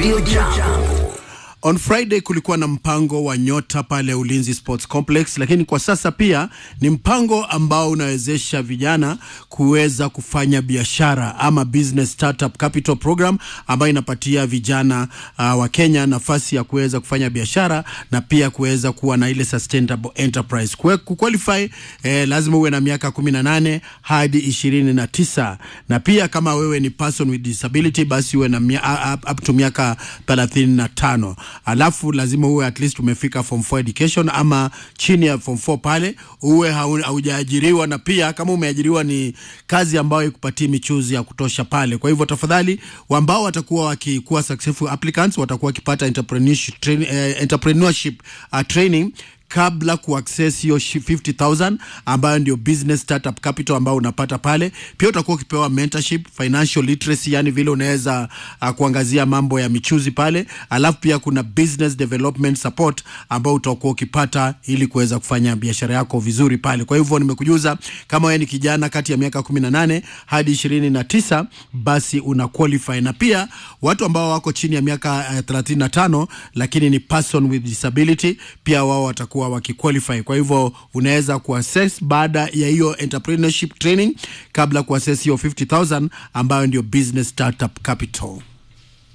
Radio Jambo. On Friday kulikuwa na mpango wa Nyota pale Ulinzi Sports Complex, lakini kwa sasa pia ni mpango ambao unawezesha vijana kuweza kufanya biashara ama business startup capital program ambayo inapatia vijana uh, wa Kenya nafasi ya kuweza kufanya biashara na pia kuweza kuwa na ile sustainable enterprise. Kue, kuqualify eh, lazima uwe na miaka 18 hadi 29 na pia kama wewe ni person with disability basi uwe na mia, up, up to miaka 35 alafu lazima uwe at least umefika form 4 education ama chini ya form 4 pale uwe haujaajiriwa, na pia kama umeajiriwa ni kazi ambayo ikupatie michuzi ya kutosha pale. Kwa hivyo tafadhali, ambao watakuwa wakikuwa successful applicants watakuwa wakipata entrepreneurship, train, eh, entrepreneurship uh, training kabla kuaccess hiyo 50000 ambayo ndio business startup capital ambayo unapata pale. Pia utakuwa ukipewa mentorship, financial literacy, yani vile unaweza uh, kuangazia mambo ya michuzi pale, alafu pia kuna business development support ambao utakuwa ukipata ili kuweza kufanya biashara yako vizuri pale. Kwa hivyo nimekujuza, kama wewe ni kijana kati ya miaka 18 hadi 29, basi una qualify, na pia watu ambao wako chini ya miaka uh, 35 lakini ni person with disability, pia wao watakuwa watakuwa wakiqualify. Kwa hivyo unaweza kuassess baada ya hiyo entrepreneurship training kabla kuassess hiyo 50000 ambayo ndio business startup capital.